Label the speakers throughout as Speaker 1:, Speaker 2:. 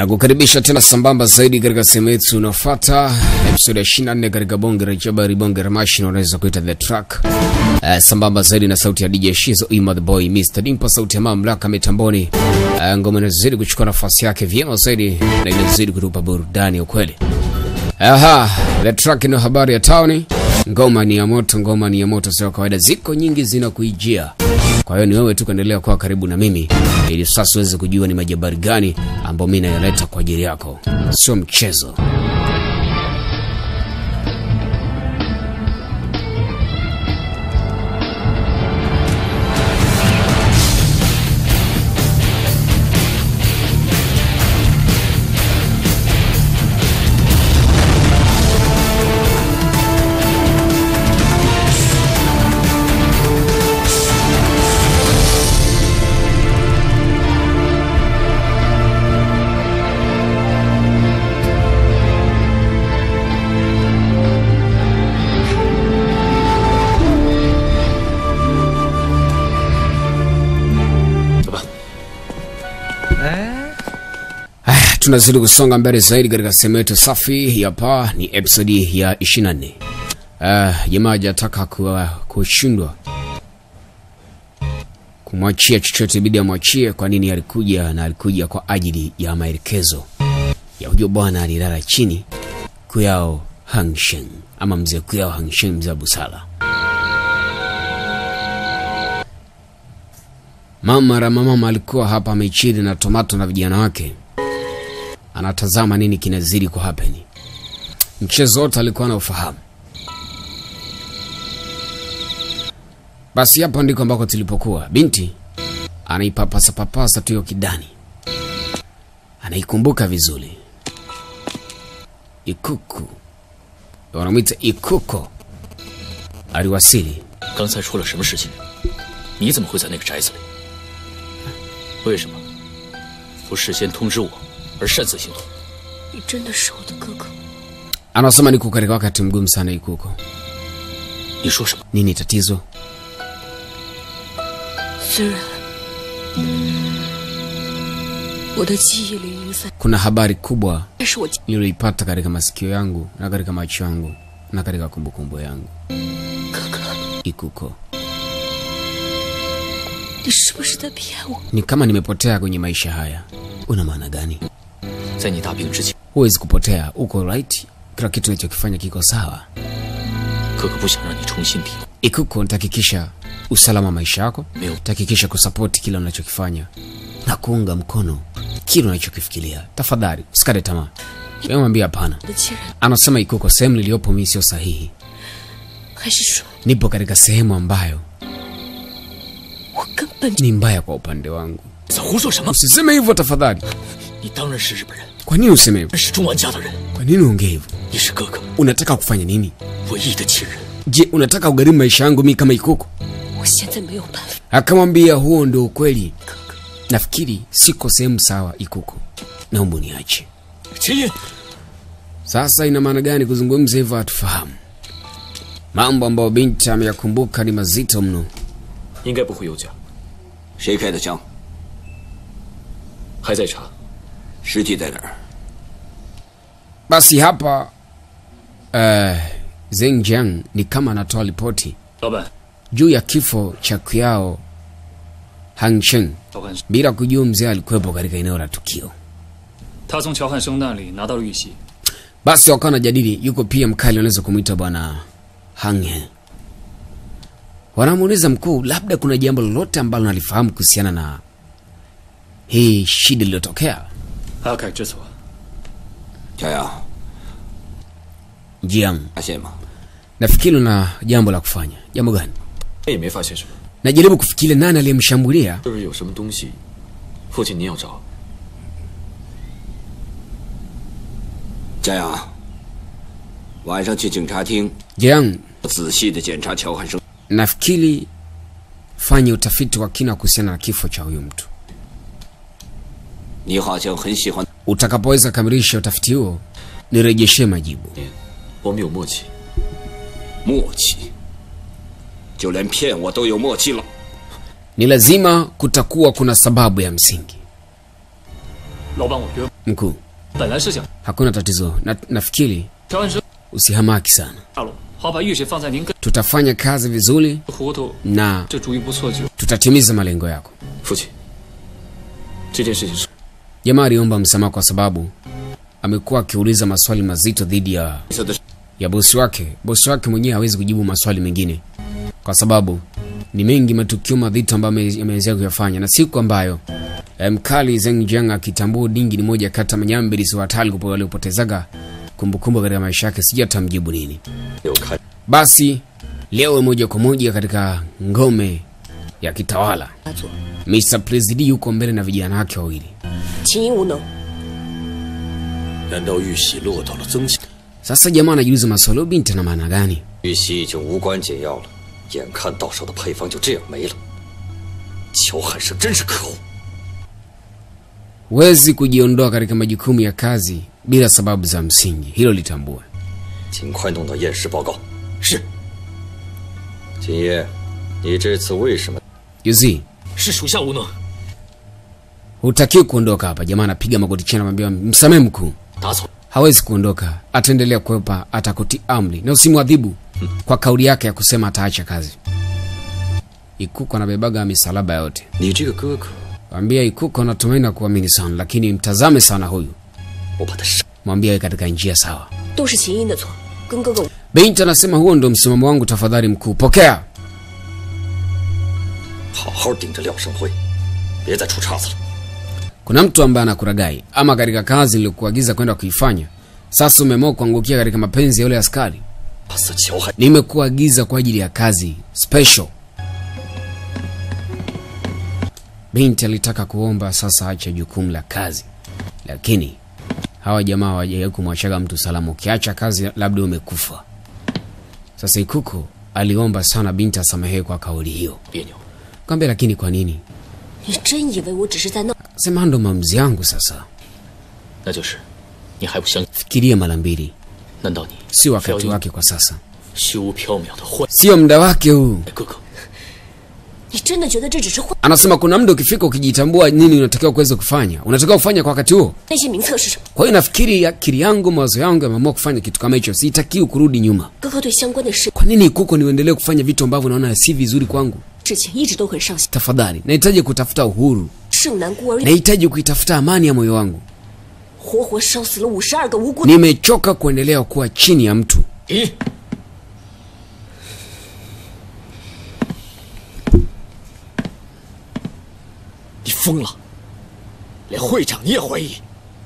Speaker 1: na kukaribisha tena sambamba zaidi katika sehemu yetu unaofuata episode ya 24 katika bonge la jabari bonge la mashine unaweza kuita the track uh, sambamba zaidi na sauti ya DJ Shizo Ima the boy Mr Dimpo sauti ya mamlaka mitamboni uh, ngoma inazidi kuchukua nafasi yake vyema zaidi na inazidi kutupa burudani ya ukweli aha the track ina habari ya tauni ngoma ni ya moto ngoma ni ya moto sio kawaida ziko nyingi zinakuijia kwa hiyo ni wewe tu kuendelea kuwa karibu na mimi ili sasa uweze kujua ni majabari gani ambayo mi nayaleta kwa ajili yako sio mchezo Haya, tunazidi kusonga mbele zaidi katika sehemu yetu safi ya paa ni episodi ya 24 uh, jamaa hajataka kuwa- kushindwa kumwachia chochote bidi amwachie kwa nini alikuja na alikuja kwa ajili ya maelekezo ya huyo bwana alilala chini kuyao hangshen ama mzee kuyao hangshen mzee wa busara mama ramamama alikuwa hapa amechili na tomato na vijana wake anatazama nini kinazidi kwa hapeni mchezo wote alikuwa na ufahamu basi hapo ndiko ambako tulipokuwa binti anaipapasapapasa tu hiyo kidani anaikumbuka vizuri ikuku wanamwita ikuko aliwasili
Speaker 2: 刚才出了什么事情？你怎么会在那个宅子里？为什么不事先通知我，而擅自行动？
Speaker 3: 你真的是我的哥哥，
Speaker 1: anasema niko katika wakati mgumu sana ikuko
Speaker 2: 你说什么？
Speaker 1: nini tatizo
Speaker 3: 虽然我的记忆里零散，
Speaker 1: kuna habari kubwa
Speaker 3: 但是我记
Speaker 1: niliyoipata katika masikio yangu na katika macho yangu na katika kumbukumbu yangu
Speaker 3: 哥哥，
Speaker 1: ikuko
Speaker 3: 你是不是在骗我？
Speaker 1: ni kama nimepotea kwenye maisha haya una maana gani
Speaker 2: 在你大病之前，
Speaker 1: huwezi kupotea uko right kila kitu unachokifanya kiko sawa
Speaker 2: 哥哥不想让你重新迷路。
Speaker 1: ikuko nitahakikisha usalama wa maisha yako
Speaker 2: Ndio.
Speaker 1: tahakikisha kusapoti kile unachokifanya na kuunga mkono kile unachokifikiria tafadhali usikate tamaa mwambia hapana
Speaker 3: 我的亲人，
Speaker 1: anasema ikuko sehemu niliyopo mii sio sahihi
Speaker 3: 还是说
Speaker 1: nipo katika sehemu ambayo
Speaker 3: 我根本
Speaker 1: ni mbaya kwa upande wangu
Speaker 2: 你在胡说什么？
Speaker 1: usiseme hivyo tafadhali
Speaker 2: 你当然是日本人，
Speaker 1: kwa nini useme hivyo
Speaker 2: 是中玩家的人，
Speaker 1: kwa nini uongee hivyo
Speaker 2: 你是哥哥
Speaker 1: unataka kufanya nini
Speaker 2: 唯一的亲人。
Speaker 1: je unataka ugharimu maisha yangu mi kama ikuko
Speaker 3: 我现在没有办法，
Speaker 1: akamwambia huo ndio ukweli
Speaker 3: 哥哥，
Speaker 1: nafikiri siko sehemu sawa ikuko naomba uniache
Speaker 2: 秦音，
Speaker 1: sasa ina maana gani kuzungumza hivyo hatufahamu mambo ambayo binti ameyakumbuka ni mazito mno
Speaker 2: 应该不会有假，
Speaker 4: 谁开的枪？
Speaker 2: 还在查。
Speaker 4: 尸体在哪儿？
Speaker 1: basi hapa uh, zengjiang ni kama anatoa ripoti
Speaker 2: 老板，
Speaker 1: juu ya kifo cha kuyao hangsheng
Speaker 2: 乔汉，
Speaker 1: bila kujua mzee alikuwepo katika eneo la tukio
Speaker 5: 他从乔汉生那里拿到了玉玺，
Speaker 1: basi wakawa wanajadili yuko pia mkali wanaweza kumwita bwana hanghe wanamuuliza mkuu labda kuna jambo lolote ambalo nalifahamu kuhusiana na hii shida iliyotokea
Speaker 5: 阿凯知错，
Speaker 4: 小杨，
Speaker 1: jiang
Speaker 4: 发现吗？
Speaker 1: nafikiri una jambo la kufanya jambo gani
Speaker 2: 也没发现什么，
Speaker 1: najaribu kufikiria nani aliyemshambulia
Speaker 2: 是不是有什么东西？父亲您要找？
Speaker 4: 小杨，晚上去警察厅，
Speaker 1: jiang
Speaker 4: 仔细的检查乔汉生。
Speaker 1: nafikiri fanye utafiti wa kina kuhusiana na kifo cha huyu mtu
Speaker 4: 你好像很喜欢
Speaker 1: utakapoweza kamilisha utafiti huo nirejeshe majibu
Speaker 2: 我们有默契，
Speaker 4: 默契，就连骗我都有默契了。
Speaker 1: ni lazima kutakuwa kuna sababu ya msingi
Speaker 5: 老板，我约，
Speaker 1: Mkuu,
Speaker 5: 本来是想
Speaker 1: hakuna tatizo na, nafikiri
Speaker 5: 调完声
Speaker 1: usihamaki sana,
Speaker 5: 大陆，好把玉玺放在您跟
Speaker 1: tutafanya kazi vizuri
Speaker 5: 糊涂，
Speaker 1: na
Speaker 5: 这主意不错就。
Speaker 1: tutatimiza malengo yako.
Speaker 2: 父亲，这件事情是
Speaker 1: Jamaa aliomba msamaha kwa sababu amekuwa akiuliza maswali mazito dhidi ya
Speaker 2: 色的，
Speaker 1: ya bosi wake. Bosi wake mwenyewe hawezi kujibu maswali mengine kwa sababu ni mengi matukio madhito ambayo ame- ameweza kuyafanya, na siku ambayo eh, mkali Zeng Jiang akitambua Dingi ni moja kati ya manyambirisi watali kupo- waliopotezaga kumbukumbu katika maisha yake, sijui atamjibu nini.
Speaker 2: 有开
Speaker 1: Basi leo moja kwa moja katika ngome ya kitawala,
Speaker 3: 发作，
Speaker 1: Mr. President yuko mbele na vijana wake wawili.
Speaker 3: 秦英无能，
Speaker 2: 难道玉玺落到了曾家？
Speaker 1: Sasa jamaa anajiuliza maswali, "Huyu binti ana maana gani?
Speaker 6: 玉玺已经无关紧要了，眼看到手的配方就这样没了。乔汉生真是可恶！
Speaker 1: Huwezi kujiondoa katika majukumu ya kazi bila sababu za msingi, hilo litambue.
Speaker 6: 尽快弄到验尸报告。
Speaker 2: 是
Speaker 6: 秦爷，你这次为什么？
Speaker 1: Yuzi,
Speaker 2: 是属下无能，
Speaker 1: hutakiwi kuondoka hapa. Jamaa anapiga magoti chini, anamwambia msamehe mkuu.
Speaker 2: 打草
Speaker 1: Hawezi kuondoka, ataendelea kuwepa, atakutii amri na usimwadhibu kwa kauli yake ya kusema ataacha kazi. Ikuko anabebaga misalaba yote.
Speaker 6: 你这个哥哥，
Speaker 1: Mwambia Ikuko natumaini na kuamini sana, lakini mtazame sana huyu,
Speaker 6: 我把他杀。
Speaker 1: mwambie awe katika njia sawa.
Speaker 3: 都是秦英的错，跟哥哥无
Speaker 1: Binti anasema huo ndo msimamo wangu, tafadhali mkuu, pokea.
Speaker 6: 好好盯着廖胜辉，别再出岔子了。
Speaker 1: Kuna mtu ambaye anakuragai ama katika kazi niliyokuagiza kwenda kuifanya, sasa umeamua kuangukia katika mapenzi ya yule askari.
Speaker 6: 打死乔汉，
Speaker 1: Nimekuagiza kwa ajili ya kazi special. Binti alitaka kuomba sasa ache jukumu la kazi, lakini hawa jamaa hawajawahi kumwachaga mtu salama. Ukiacha kazi, labda umekufa. Sasa Ikuku aliomba sana binti asamehewe kwa kauli hiyo.
Speaker 2: 别扭。
Speaker 1: Kaambia, lakini kwa nini?
Speaker 3: 你真以为我只是在闹？
Speaker 1: Sema ndo maamuzi yangu sasa,
Speaker 2: 那就是你还不相？
Speaker 1: fikiria mara mbili,
Speaker 2: 难道你
Speaker 1: si
Speaker 2: 非要
Speaker 1: wakati
Speaker 2: 用
Speaker 1: wake kwa sasa,
Speaker 2: 虚无缥缈的幻
Speaker 1: sio muda wake huu.
Speaker 2: 哥哥？
Speaker 3: 你真的觉得这只是幻？
Speaker 1: Anasema kuna muda ukifika, ukijitambua nini unatakiwa kuweza kufanya, unatakiwa kufanya kwa wakati huo.
Speaker 3: 那些名册是什么？
Speaker 1: Kwa hiyo nafikiri akili yangu, mawazo yangu yameamua kufanya kitu kama hicho, sitakiwi kurudi nyuma.
Speaker 3: 哥哥对相关的事
Speaker 1: Kwa nini kuko niendelee kufanya vitu ambavyo naona si vizuri kwangu?
Speaker 3: 事情一直都很上心。
Speaker 1: Tafadhali, nahitaji kutafuta uhuru,
Speaker 3: 盛南孤儿院
Speaker 1: nahitaji kuitafuta amani ya moyo wangu.
Speaker 3: 活活烧死了五十二个无辜。
Speaker 1: Nimechoka kuendelea kuwa chini ya mtu.
Speaker 2: 咦， 你疯了，连会长你也怀疑？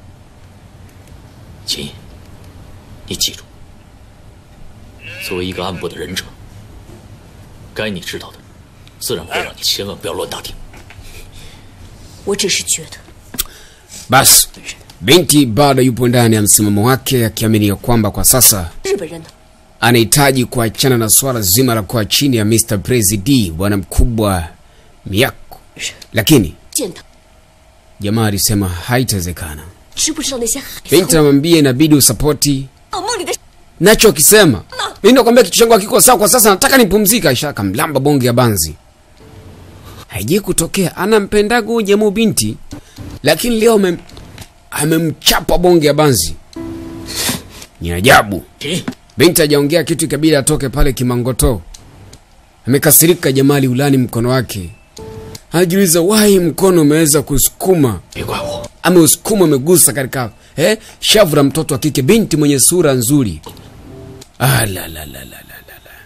Speaker 2: 秦，你记住，作为一个暗部的忍者，该你知道的，自然会让你千万不要乱打听。
Speaker 3: 我只是觉得，
Speaker 1: Basi binti bado yupo ndani ya msimamo wake, akiamini ya kwamba kwa sasa
Speaker 3: 日本人呢？
Speaker 1: anahitaji kuachana na swala zima la kuwa chini ya Mr. President, bwana mkubwa Miyako, lakini
Speaker 3: 见他，
Speaker 1: jamaa alisema haitawezekana.
Speaker 3: 知不知道那些孩子
Speaker 1: Binti anamwambia inabidi usapoti
Speaker 3: 噩梦里的
Speaker 1: nacho akisema mimi nakwambia kitu changu hakiko sawa kwa sasa, nataka nipumzika. Aisha akamlamba bonge ya banzi. Haijai kutokea, anampendaga huyu jamaa binti, lakini leo amem, amemchapa bonge ya banzi. Ni ajabu.
Speaker 2: 秦，
Speaker 1: Binti hajaongea kitu, ikabidi atoke pale kimangoto. Amekasirika, jamaa ulani mkono wake, anajiuliza wai mkono umeweza kusukuma
Speaker 2: 别怪我，
Speaker 1: ameusukuma amegusa katika eh, shavu la mtoto wa kike, binti mwenye sura nzuri. Ah, la, la, la, la, la, la, la.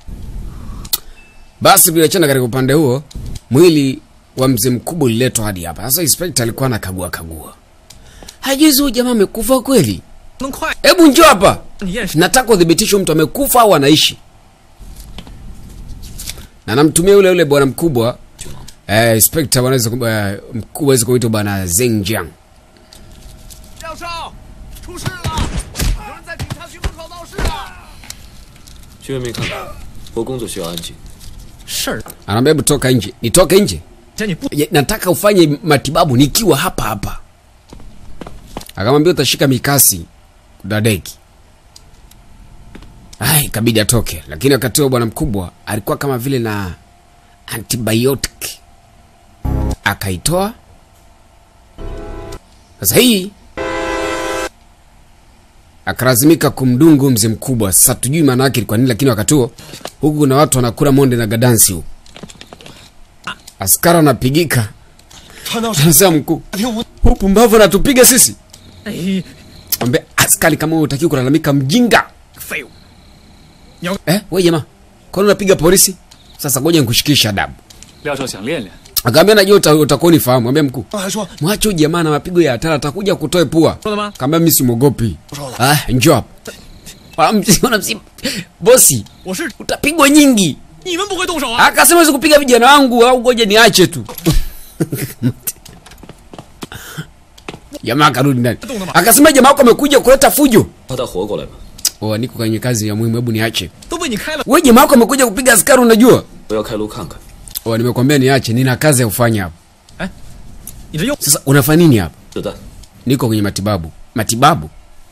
Speaker 1: Basi tuliachana katika upande huo, mwili wa mzee mkubwa uliletwa hadi hapa. Sasa inspector alikuwa anakagua kagua, hajuzi huyu jamaa amekufa kweli.
Speaker 7: 能快
Speaker 1: Hebu njoo hapa,
Speaker 7: 你验尸
Speaker 1: nataka udhibitisho mtu amekufa au anaishi, na namtumia yule yule bwana mkubwa eh, inspector wanaweza ku- eh, mkubwa aweza kuitwa bwana Zeng Jiang.
Speaker 7: 廖少，出事了！有人在警察局门口闹事啊！
Speaker 2: 居然没看到，我工作需要安静。
Speaker 7: 事儿，
Speaker 1: anaambia hebu toka nje nitoke nje
Speaker 7: 这你不
Speaker 1: Ye- nataka ufanye matibabu nikiwa hapa hapa akamwambia utashika mikasi dadeki ai kabidi atoke lakini wakati huo bwana mkubwa alikuwa kama vile na antibiotic akaitoa Sasa hii akalazimika kumdungu mzee mkubwa. Sasa tujui maana yake ilikuwa nini, lakini wakati huo huku kuna watu wanakula monde na gadansi huku. Askari anapigika, anasema mkuu, huu pumbavu anatupiga sisi. Ambe askari, kama wewe hutaki kulalamika, mjinga eh, wewe jamaa, kwani unapiga polisi? Sasa ngoja nikushikishe adabu.
Speaker 5: 廖少想练练，
Speaker 1: Akaambia najua uta- utakuwa unifahamu. Ambia mkuu,
Speaker 7: 还说
Speaker 1: mwache huyu jamaa na mapigo ya hatari, atakuja kutoe pua.
Speaker 7: 说了吗？
Speaker 1: Kaambia mimi simwogopi. Ah, njoo hapa. Wanamsiona msi bosi,
Speaker 7: 我是
Speaker 1: utapigwa nyingi.
Speaker 7: 你们不会动手啊？
Speaker 1: Akasema siwezi kupiga vijana wangu au ngoja niache tu. Jamaa akarudi ndani. Akasema jamaa wako amekuja kuleta fujo.
Speaker 6: 把他活过来吧，
Speaker 1: Oh, niko kwenye kazi ya muhimu, hebu niache.
Speaker 7: 都被你开了，
Speaker 1: Wewe jamaa wako amekuja kupiga askari unajua?
Speaker 6: 我要开路看看。
Speaker 1: Oh, nimekwambia niache, nina kazi ya kufanya hapa.
Speaker 7: 你这又
Speaker 1: Sasa unafanya nini hapa?
Speaker 6: 子弹，
Speaker 1: Niko kwenye matibabu. Matibabu?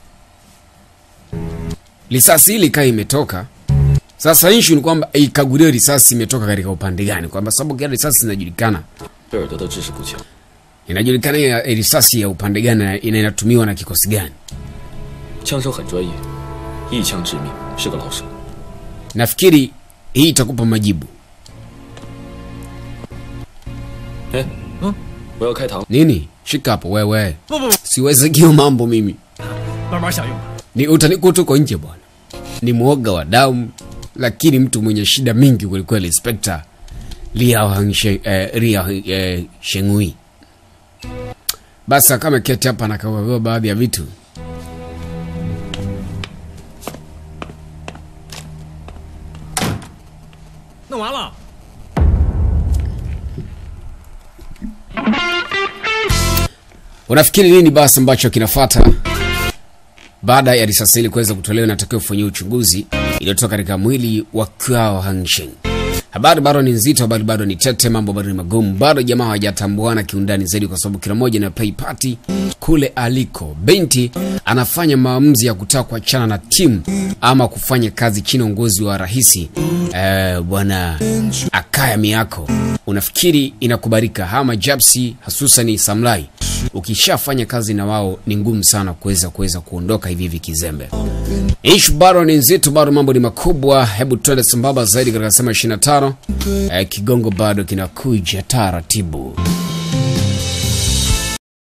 Speaker 1: Risasi hili kaa imetoka. Sasa issue ni kwamba ikaguliwe risasi imetoka katika upande gani, kwamba sababu kila risasi inajulikana,
Speaker 6: 贝尔德的知识不强，
Speaker 1: inajulikana ya ya risasi ya upande gani na ina- inatumiwa na kikosi gani.
Speaker 6: 枪手很专业，一枪致命，是个老手。
Speaker 1: Nafikiri hii itakupa majibu.
Speaker 6: 哎，嗯，我要开膛，
Speaker 1: Nini? Shika hapo wewe.
Speaker 7: 不不不，
Speaker 1: Siwezi kio mambo mimi.
Speaker 7: 慢慢享用吧。
Speaker 1: Ni utanikuta uko nje bwana. Ni mwoga wa damu, lakini mtu mwenye shida mingi kwelikweli, Inspector Liao Hangshe, eh, Liao eh, Shengui. Basi kama ameketi hapa nakagua baadhi ya vitu.
Speaker 7: 弄完了，
Speaker 1: Unafikiri nini basi ambacho kinafata baada ya risasi hili kuweza kutolewa? Inatakiwa kufanyia uchunguzi iliyotoka katika mwili wa Kwao Hangsheng. Habari bado ni nzito, habari bado ni tete, mambo bado ni magumu, bado jamaa hawajatambuana kiundani zaidi, kwa sababu kila mmoja na play party kule aliko. Binti anafanya maamuzi ya kutaka kuachana na timu ama kufanya kazi chini ya uongozi wa rahisi eh, bwana Akaya Miyako. Unafikiri inakubalika? Hama Japsi hasusani Samlai, ukishafanya kazi na wao ni ngumu sana kuweza kuweza kuondoka hivi hivi kizembe. Ishu bado ni nzito, bado mambo ni makubwa. Hebu twende sambamba zaidi katika sema 25. Eh, kigongo bado kinakuja taratibu.